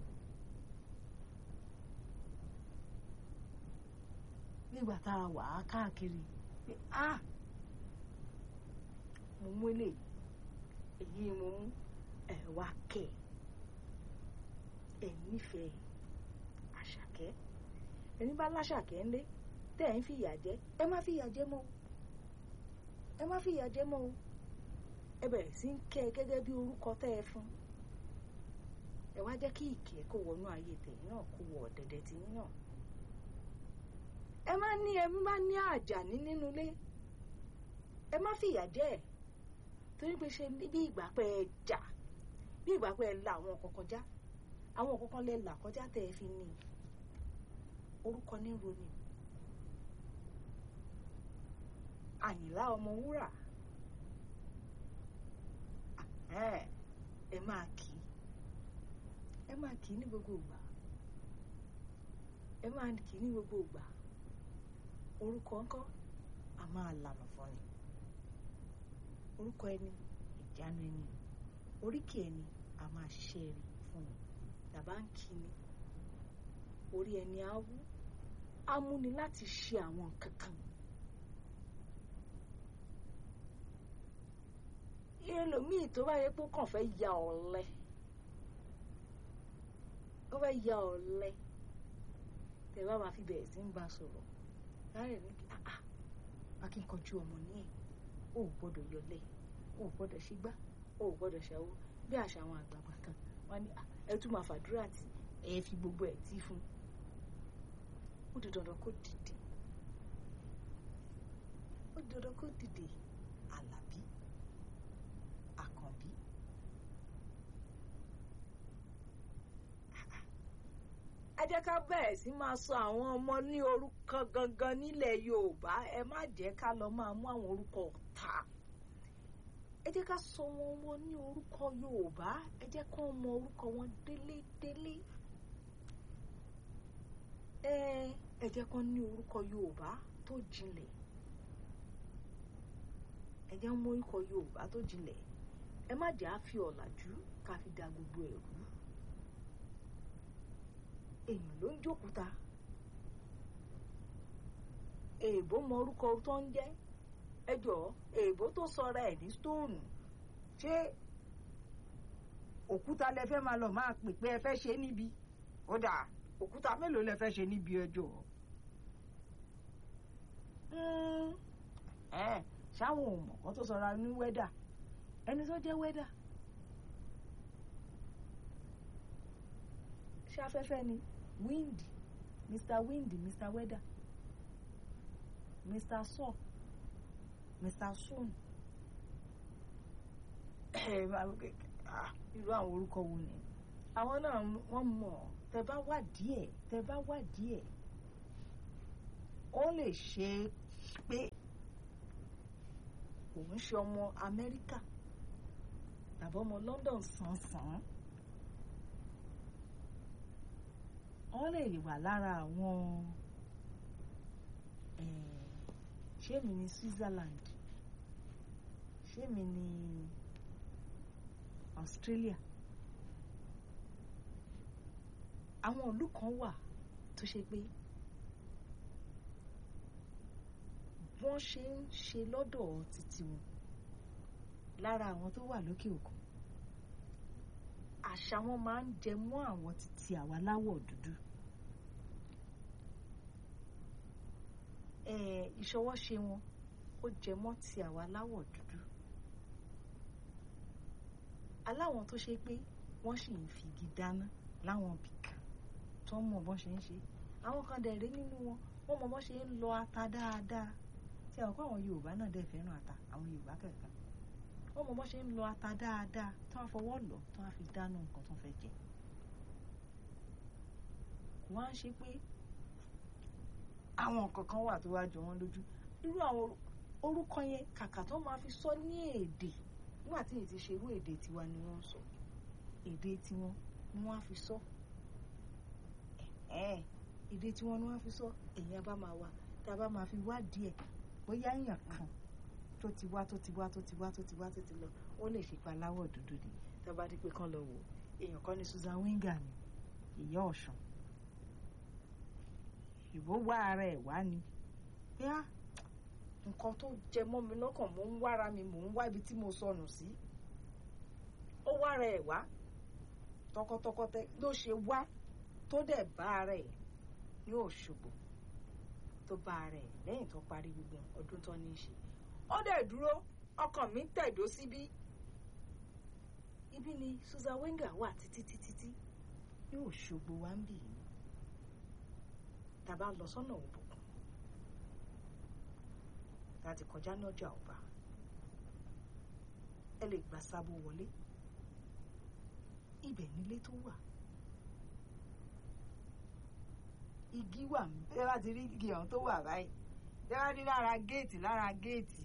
B: nígbà tá a wà á káàkiri pé a mo mú ilé èyí mo mú ẹ wá kẹ ẹ nífẹ̀ẹ́ àṣàkẹ́ ẹni bá láṣàkẹ́ ńlé tẹ́ ẹ̀ ń fìyà jẹ ẹ má fìyà jẹ mọ́ ẹ má fìyà jẹ mọ́ o ẹ bẹ̀rẹ̀ sí ń kẹ́ ẹ gẹ́gẹ́ bí orúkọ tẹ́ ẹ fún ẹ wá jẹ́ kí ìkẹ́ kó wọnú ayé tẹ̀yìn náà kó wọ ọ̀dẹ̀dẹ̀ tẹ̀yìn náà ẹ má ní ẹ má ní àjàní nínú ilé ẹ má fìyà jẹ ẹ torí pé ṣe bí ìgbà pẹ́ ẹ jà bí ìgbà pẹ́ ẹ la àwọn kọ̀ọ̀kan já àwọn kọ̀ọ̀kan lẹ là kọjá tẹ́ ẹ fi ní orúkọ ní roni àyìnlá ọmọ wúrà ẹ máa kì í ẹ máa kì í ní gbogbo ìgbà ẹ máa kì í ní gbogbo ìgbà orúkọ ńkọ́ a máa lànà fún ni orúkọ ẹni ìjánu ẹni oríkì ẹni a máa ṣiṣẹ́ rí fún ni tàbá ń kí ni orí ẹni á wú á múni láti ṣe àwọn nǹkan kan ẹlòmíì tó bá yẹ pé ó kàn fẹ́ ya ọ̀lẹ ó fẹ́ ya ọ̀lẹ tẹ bá máa fi bẹ̀rẹ̀ sí ń bá sọ̀rọ̀ láàrin ní kí ah ah akínkanjú ọmọ ní ẹ̀ ó gbọ́dọ̀ yọlé ó gbọ́dọ̀ ṣígbá ó gbọ́dọ̀ ṣàwó bí àṣà àwọn àgbààgbà kan wọ́n ní ẹ tún máa fàdúrà tí ẹ fi gbogbo ẹ̀ tí fún ó di dandan kó dìde ó di dandan kó dìde àlàbí àkànbí ẹ jẹ́ ká bẹ̀rẹ̀ sí máa sọ àwọn ọmọ ní orúkọ gangan nílẹ̀ yorùbá ẹ má jẹ́ ká lọ máa mú àwọn orúkọ ọ̀tá ẹ jẹ́ ká sọ wọn wọn ní orúkọ yorùbá ẹ jẹ́ kó mọ orúkọ wọn délédélé ẹ ẹ jẹ́ kó ní orúkọ yorùbá tó jinlẹ̀ ẹ jẹ́ mọ orúkọ yorùbá tó jinlẹ̀ ẹ má jẹ́ á fi ọ̀làjú ká fi da gbogbo ẹ̀rú èèyàn ló ń jókúta èèbó mọ orúkọ tó ń jẹ́ ẹjọ́ èèbó tó sọra ẹ̀ ní stóònù ṣé òkúta lẹ fẹ́ máa lọ máa pè pé ẹ fẹ́ ṣe níbi ó dà òkúta mélòó lẹ fẹ́ ṣe níbi ẹjọ́ ṣáwọn ò mọ̀ kán tó sọra ní wẹ́dà ẹni tó jẹ́ wẹ́dà ṣé afẹ́fẹ́ ni wind mr wind mr weather mr sun mr sun irú àwọn orúkọ wo ni àwọn náà wọ́n mọ̀ tẹ bá wà díẹ̀ tẹ bá wà díẹ̀ ó lè ṣe pé òun ṣe ọmọ amẹ́ríkà tàbí ọmọ london sàn-sàn. wọ́n lè wà lára àwọn ṣé mi ní Switzerland ṣé mi ní Australia àwọn ìlú kan wà tó ṣe pé wọ́n ṣe ń ṣe lọ́dọ̀ títí wọn lára àwọn tó wà lókè òkun àṣà wọn máa ń jẹ mọ́ àwọn títí àwa láwọ̀ dúdú ìṣọwọ́ṣe wọn ó jẹ mọ́ ti àwa láwọ̀ dúdú aláwọn tó ṣe pé wọ́n sì ń fi igi dáná láwọn bìkan tó ń mọ̀ bọ́n ṣe ń ṣe àwọn kan dẹ̀ rí nínú wọn wọ́n mọ̀ bọ́n ṣe ń lọ ata dáadáa tí àwọn kó àwọn Yorùbá náà dẹ̀ fẹ́ràn ata àwọn Yorùbá kẹ̀kẹ́ wọ́n mọ̀ bọ́n ṣe ń lọ ata dáadáa tó wọ́n fọwọ́ lọ tó wọ́n fi dáná nǹkan tó fẹ́ jẹ kò wá ń ṣe pé àwọn nǹkan kan wà tó wá jọ wọ́n lójú irú àwọn orúkọ yẹn kàkà tó máa fi sọ ní èdè nígbà tí èyí ti ṣe irú èdè tiwa ni wọ́n ń sọ èdè tiwọn ni wọ́n á fi sọ èdè tiwọn ni wọ́n á fi sọ èyàn bá máa wá tá a bá máa fi wádìí ẹ̀ bóyá èèyàn kan tó ti wá tó ti wá tó ti wá tó ti wá tó ti lọ ó lè ṣe pa aláwọ̀ dúdú ni tá a bá dé pé kán lọ wò èèyàn kan ní Susan Wenger ni ìyá Ọ̀ṣun ìbò wá ara ẹ̀ wá ni yá nǹkan tó jẹ mọ́ mi lọ́kàn mò ń wára mi mò ń wá ibi tí mo sọnù sí ó wá ara ẹ̀ wá tọkọtọkọ ló ṣe wá tó dẹ̀ bá ara ẹ̀ ní Òṣogbo tó bá ara ẹ̀ lẹ́yìn tó parí gbogbo ọdún tó ní í ṣe ó dẹ̀ dúró ọkàn mi tẹ̀dó síbí ibi ni Susan Wenger wà títí títí tí ní Òṣogbo wa ń bì í tàbá lọ sọ́nà òbùkún láti kọjá ní ọjà ọba ẹ lè gbà sábò wọlé ibẹ̀ nílé tó wà igi wà ẹ bá ti rí igi ọ̀hún tó wà báyìí ẹ bá rí lára géètì lára géètì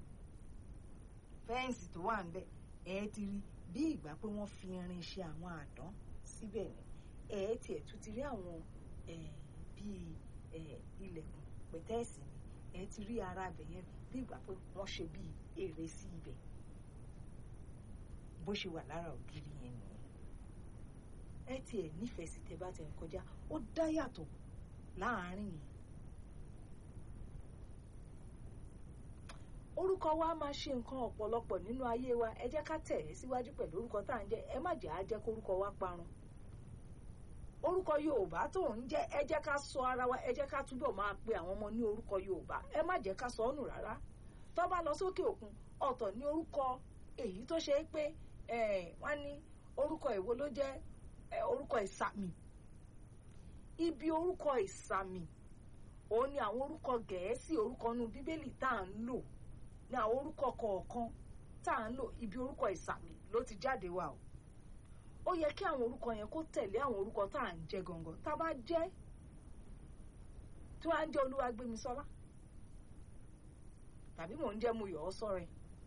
B: fẹ́ǹsì tó wà ńbẹ̀ ẹ ti rí bí ìgbà pé wọ́n fi irin ṣe àwọn àdán síbẹ̀ ni ẹ tiẹ̀ tún ti rí àwọn bíi ilẹ̀kùn pẹ̀tẹ́ẹ̀sì ni ẹ ti rí ara ibẹ̀ yẹn bí ìgbà pé wọ́n ṣe bíi èrè sí ibẹ̀ bó ṣe wà lára ògiri yẹn nìyẹn ẹ tiẹ̀ nífẹ̀ẹ́ sí tẹ bá tẹ̀ ń kọjá ó dá yàtọ̀ láàárín yẹn orúkọ wa máa ṣe nǹkan ọ̀pọ̀lọpọ̀ nínú ayé wa ẹ jẹ́ ká tẹ̀ ẹ́ síwájú pẹ̀lú orúkọ tá à ń jẹ́ ẹ má jẹ́ á jẹ́ kórúkọ wa parun orúkọ yorùbá tó ń jẹ́ ẹ jẹ́ ká sọ ara wa ẹ jẹ́ ká túbọ̀ máa pe àwọn ọmọ ní orúkọ yorùbá ẹ má jẹ́ ká sọ ọ́ nù rárá tó bá lọ sókè òkun ọ̀tọ̀ ní orúkọ èyí tó ṣe é pé wọ́n ní orúkọ èwo ló jẹ́ orúkọ ìsàmì ibi orúkọ ìsàmì òun ni àwọn orúkọ gẹ̀ẹ́sì orúkọ inú bíbélì tá à ń lò ní àwọn orúkọ kọ̀ọ̀kan tá à ń lò ibi orúkọ ìsàmì ló ti jáde wá o ó yẹ kí àwọn orúkọ yẹn kó tẹ̀lé àwọn orúkọ tá à ń jẹ gangan tá a bá jẹ́ tí wọ́n á ń jẹ́ Olúwagbémisọ́lá tàbí mò ń jẹ́ Muyọ̀ Ọ́sọ́rẹ́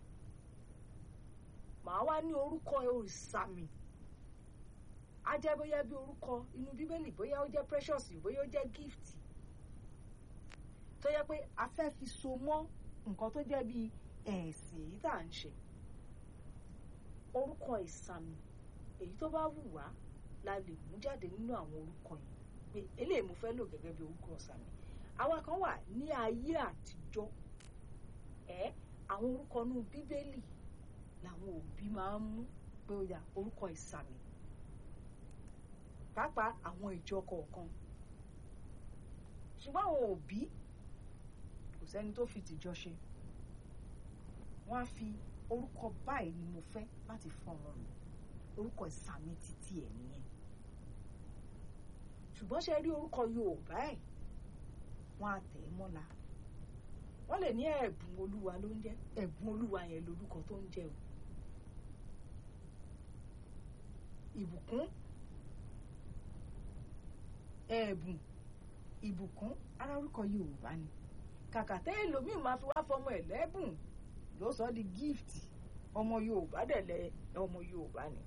B: màá wá ní orúkọ ìsàmì á jẹ́ bóyá bí orúkọ inú bíbélì bóyá ó jẹ́ precious bóyá ó jẹ́ gift tó yẹ pé a fẹ́ fi so mọ́ nǹkan tó jẹ́ bí ẹ̀sìn èyí tá à ń ṣe orúkọ ìsàmì èyí tó bá wù wá la lè mú jáde nínú àwọn orúkọ yìí pé eléyìí mo fẹ́ lò gẹ́gẹ́ bí orúkọ ìsàmì àwa kan wà ní ayé àtijọ́ ẹ àwọn orúkọ inú bíbélì làwọn òbí máa ń mú pé ó yá orúkọ ìsàmì pàápàá àwọn ìjọ kọ̀ọ̀kan ṣùgbọ́n àwọn òbí kò sẹ́ni tó fi tìjọ ṣe wọ́n á fi orúkọ báyìí ni mo fẹ́ láti fún ọmọ mi orúkọ ìsàmì títí ẹ̀ nìyẹn ṣùgbọ́n ṣe rí orúkọ Yorùbá ẹ̀ wọ́n á tẹ̀ ẹ́ mọ́la wọ́n lè ní ẹ̀bùn olúwa ló ń jẹ́ ẹ̀bùn olúwa yẹn lórúkọ tó ń jẹ́ o ìbùkún ẹ̀bùn ìbùkún ara orúkọ Yorùbá ni kàkà tẹ́ ẹlòmíì máa fi wá fọmọ ẹ̀ lẹ́bùn ló sọ di gift ọmọ Yorùbá dẹ̀ lẹ ọmọ Yorùbá ni.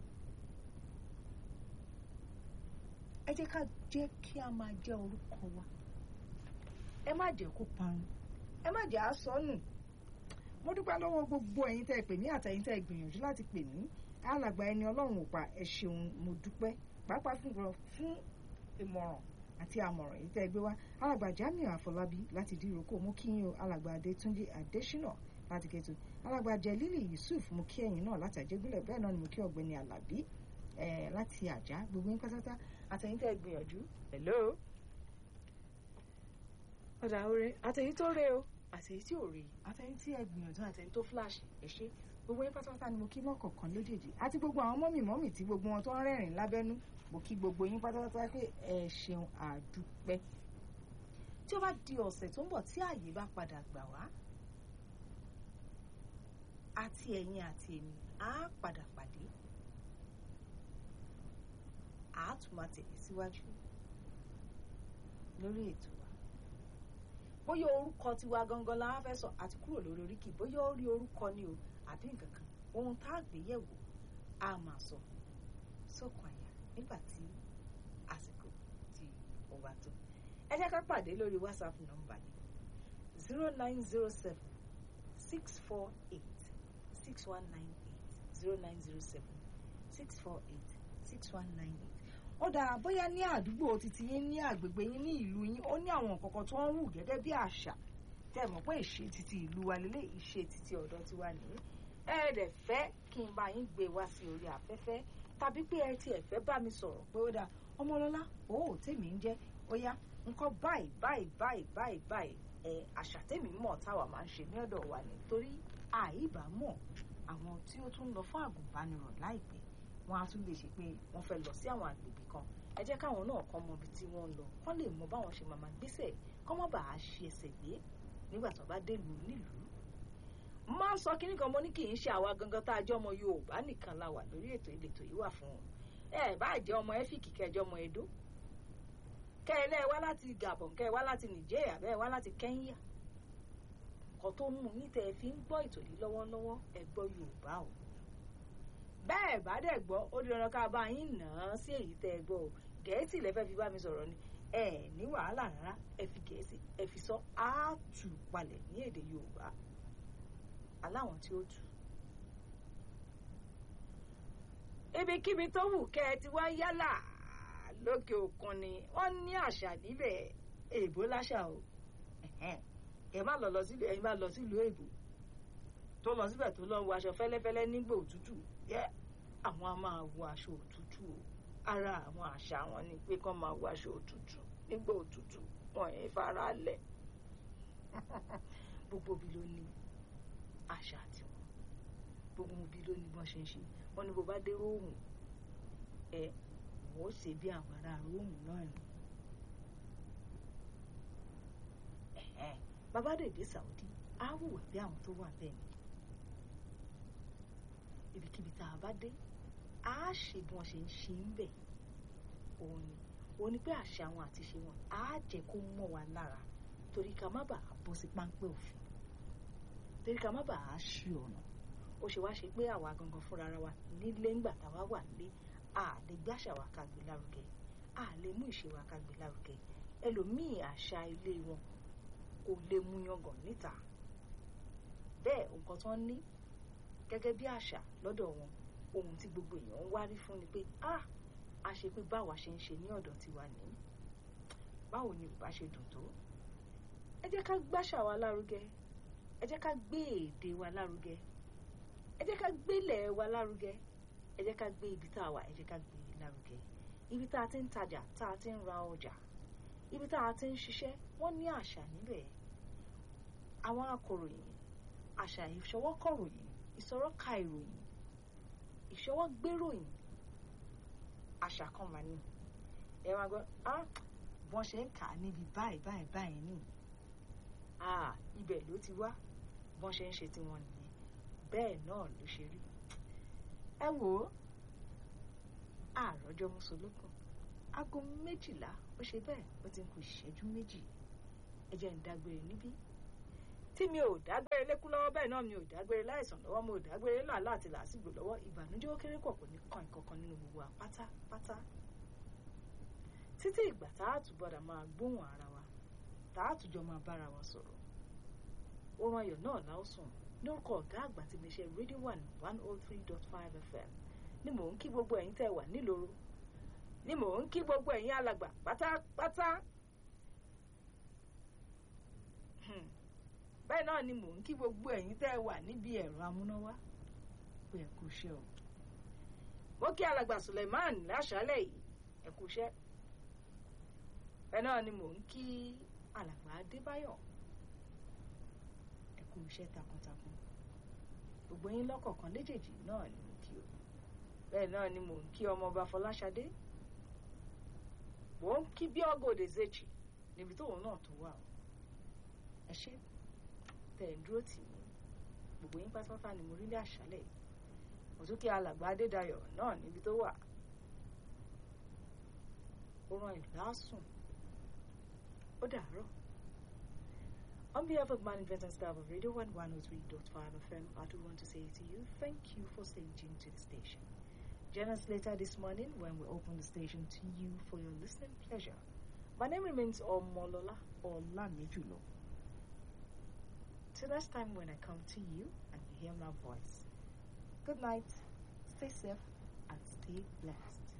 B: ẹ jẹ́ ká jẹ́ kí a máa jẹ́ orúkọ wa ẹ má jẹ́ kó parun ẹ má jẹ́ àsọnù mo dúpẹ́ lọ́wọ́ gbogbo ẹ̀yin tẹ́ ẹ pè mí àtẹ̀yin tẹ́ ẹ gbìyànjú láti pè mí alàgbà ẹni ọlọ́run ò pa ẹ ṣeun mo dúpẹ́ pàápàá fún fún ìmọ̀ràn àti àmọ̀ràn yìí tẹ́ ẹ gbé wá alàgbà Jamiu Àfọlábí láti díròkó mú kí yín o alàgbà Adétúnjì Adésínà láti kẹtù alàgbà Jẹlílì Yusuf mú kí ẹ̀yin náà láti àjẹgúnlẹ̀ bẹ́ẹ̀ náà ni mo kí ọ̀gbẹ́ni Àlàbí láti àjá gbogbo yín pátápátá àtẹ̀yin tẹ́ ẹ gbìyànjú hello ọ̀dà oore àtẹ̀yìn tó rè o àtẹ̀yìn tí ò rè àtẹ̀yìn tí ẹ gbìyànjú àtẹ̀yìn tó flash ẹ ṣé gbogbo yín pátápátá ni mo kí lọ́kọ̀ọ̀kan lójèèjì àti gbogbo àwọn mọ́mì mọ́mì tí gbogbo wọn tó ń rẹ́rìn lábẹ́nú mo kí gbogbo yín pátápátá pé ẹ ṣeun àdúpẹ́ tí ó bá di ọ̀sẹ̀ tó ń bọ̀ tí ààyè bá padà gbà wá àti ẹ̀yin àti èmi á padà pàdé á tún máa tẹ̀lé síwájú lórí ètò wa bóyá orúkọ tiwa gangan la wá fẹ́ sọ àti kúrò lórí oríkì bóyá ó rí orúkọ ni o àbí nǹkan kan ohun tá a gbé yẹ̀wò a máa sọ sókun àyà nígbà tí àsìkò tí ó bá tó ẹ jẹ́ ká pàdé lórí whatsapp nọ́mbà yìí zero nine zero seven six four eight six one nine eight zero nine zero seven six four eight six one nine eight ó dára bóyá ní àdúgbò títí yín ní àgbègbè yín ní ìlú yín ó ní àwọn nǹkan kan tó ń wù gẹ́gẹ́ bí àṣà tẹ́ ẹ mọ̀ pé ìṣe títí ìlú wa lélẹ̀ ìṣe títí ọ̀dọ̀ tiwa nìyí ẹ dẹ̀ fẹ́ kí n bá yín gbé wá sí orí afẹ́fẹ́ tàbí pé ẹ tiẹ̀ fẹ́ bá mi sọ̀rọ̀ pé ó dáa ọmọlọ́lá òó tèmi ń jẹ́ ó yá nǹkan báyìí báyìí báyìí báyìí báyìí ẹ àṣà tèmi mọ̀ táwa máa ń ṣe ní ọ̀dọ̀ wa ni torí àìbámọ̀ àwọn tí ó tún lọ fún àgùnbánirọ̀ láìpẹ́ wọn á tún lè ṣe pé wọ́n fẹ́ lọ sí àwọn àgbègbè kan ẹ jẹ́ káwọn náà kọ́ mọ ibi tí wọ́n ń lọ kọ́ lè mọ báwọn ṣe máa máa gbéṣẹ̀ kọ́ mọ́ bàá ṣe ẹsẹ̀ gbé nígbà tó bá délùú nílùú máa ń sọ kínní kan mo ní kì í ṣe àwa gangan tá a jẹ́ ọmọ Yorùbá nìkan la wà lórí ètò ìletò yìí wà fún wọn ẹ bá jẹ́ ọmọ ẹ́fíìkì kẹjọ ọmọ Ẹdó kẹ ẹ lẹ́ẹ̀ wá láti Gabon kẹ ẹ wá láti Nigeria bẹ́ẹ̀ wá láti Kenya nǹkan tó mú yín tẹ́ ẹ fi ń gbọ́ ètò yìí lọ́wọ́lọ́wọ́ ẹ gbọ́ Yorùbá o bẹ́ẹ̀ bá dẹ̀ gbọ́ ó di dandan ká bá yín nà án sí èyí tẹ́ ẹ gbọ́ o Gẹ̀ẹ́sì lẹ́fẹ́ fi bá mi sọ̀rọ̀ ni ẹ ní wàhálà rárá ẹ fi Gẹ̀ẹ́sì ẹ fi sọ áàtù palẹ̀ ní èdè Yorùbá aláwọn tí ó tù. ibikíbi tó wù kẹ́ ẹ ti wá yálà lókè òkun ni wọ́n ní àṣà níbẹ̀ èèbó láṣà o ẹ má lọ lọ sílùú ẹ má lọ sílùú èèbó tó lọ síbẹ̀ tó lọ wọ aṣọ fẹ́lẹ́fẹ́lẹ́ nígbà òtútù yẹ àwọn a máa wọ aṣọ òtútù o ara àwọn àṣà wọn ni pé kán máa wọ aṣọ òtútù nígbà òtútù wọn ì fara lẹ̀ gbogbo bí ló ní àṣà tiwọn gbogbo bí ló ní bọ́n ṣe ń ṣe wọn ní bó bá dé róòmù ẹ wọ́n ó ṣe bí àwọn ará róòmù náà ni bàbá dèdè Saudi á wùwà bí àwọn tó wà bẹ́ẹ̀ ni ibikíbi tá a bá dé á ṣe bí wọ́n ṣe ń ṣe ń bẹ̀ òun ni òun ni pé àṣà wọn àti ṣe wọn á jẹ́ kó mọ́ wa lára torí ká má bàa bọ́ sí páńpẹ́ òfin torí ká má bàa ṣí ọ̀nà ó ṣe wá ṣe pé àwa gangan fúnra ara wa nílé ńgbà táwa wà nílé a lè gbé àṣà wa ká gbé lárugẹ a lè mú ìṣe wa ká gbé lárugẹ ẹlòmíì àṣà ilé wọn kò lè mú yangàn níta bẹ́ẹ̀ nǹkan tó ń ní gẹ́gẹ́ bí àṣà lọ́dọ̀ wọn ohun tí gbogbo èèyàn ń wárí fún ni pé ah a ṣe pé báwa ṣe ń ṣe ní ọ̀dọ̀ tiwa ní báwo ni ò bá ṣe dùn tó ẹ jẹ́ ká gbáṣà wa lárugẹ ẹ jẹ́ ká gbé èdè wa lárugẹ ẹ jẹ́ ká gbélẹ̀ wa lárugẹ ẹ jẹ́ ká gbé ibi tá a wà ẹ jẹ́ ká gbé e lárugẹ ibi tá a ti ń tajà tá a ti ń ra ọjà ibi tá a ti ń ṣiṣẹ́ wọ́n ní àṣà níbẹ̀ àwọn akọ̀ròyìn àṣà ìṣọwọ́kọ̀ròyìn ìsọ̀rọ̀ka ìròyìn ìṣọwọ́gbéròyìn àṣà kan mà ní ẹ máa gbọ́ ah bọ́n ṣe ń kà á níbi báyìí báyìí báyìí ní ah ibẹ̀ ló ti wá bọ́n ṣe ń ṣe tiwọn nìyẹn bẹ́ẹ̀ náà ló ṣe rí ẹ wò ó àròjọ mùsùlùkùn aago méjìlá ó ṣe bẹ́ẹ̀ ó ti ń kù ìṣẹ́jú méjì ẹ jẹ́ ń dágbére níbí tí mi ò dágbére lékú lọ́wọ́ bẹ́ẹ̀ náà mi ò dágbére láìsàn lọ́wọ́ mo ò dágbére làálàá àti làásìgbò lọ́wọ́ ìbànújẹ́ ó kéré pọ̀ kò ní kàn ìkankan nínú gbogbo wa pátápátá títí ìgbà tá a tún gbọ́dọ̀ máa gbóhùn ara wa tá a tún jọ máa bára wa sọ̀rọ̀ oorun ayọ̀ náà láòsùn lórúkọ ọ̀gá àgbà tí mi ṣe radio one one oh three dot five fm ni mò ń kí gbogbo ẹ̀yin tẹ́ wà nílòro ni mò ń kí gbogbo ẹ̀yin alàgbà pátápátá bẹ́ẹ̀ náà ni mò ń kí gbogbo ẹ̀yin tẹ́ wà níbi ẹ̀rọ amúnáwá pé ẹ kú iṣẹ́ o mo kí alàgbà Suleiman láṣálẹ̀ yìí ẹ kú iṣẹ́ bẹ́ẹ̀ náà ni mò ń kí alàgbà Adébáyọ̀ ẹ kú iṣẹ́ takuntakun gbogbo yín lọ́kọ̀ọ̀kan léjèèjì náà ni mo kí o bẹ́ẹ̀ náà ni mò ń kí ọmọọba Fọláṣadé mò ń kí bí ọgọdẹ zèjì níbi tóun náà tó wà o ẹ ṣé tẹ̀ ń dúró tì mí gbogbo yín pátápátá ni mo rí ní àṣálẹ̀ yìí mo tún kí alàgbà Adédayọ̀ náà níbi tó wà ó rán ìlàsùn ó dàárọ̀. On behalf of management and staff of Radio 1 103.5 FM, I do want to say to you, thank you for staying tuned to the station. Join us later this morning when we open the station to you for your listening pleasure. My name remains Omolola Olamijulo. Till next time when I come to you and you hear my voice. Good night, stay safe, and stay blessed.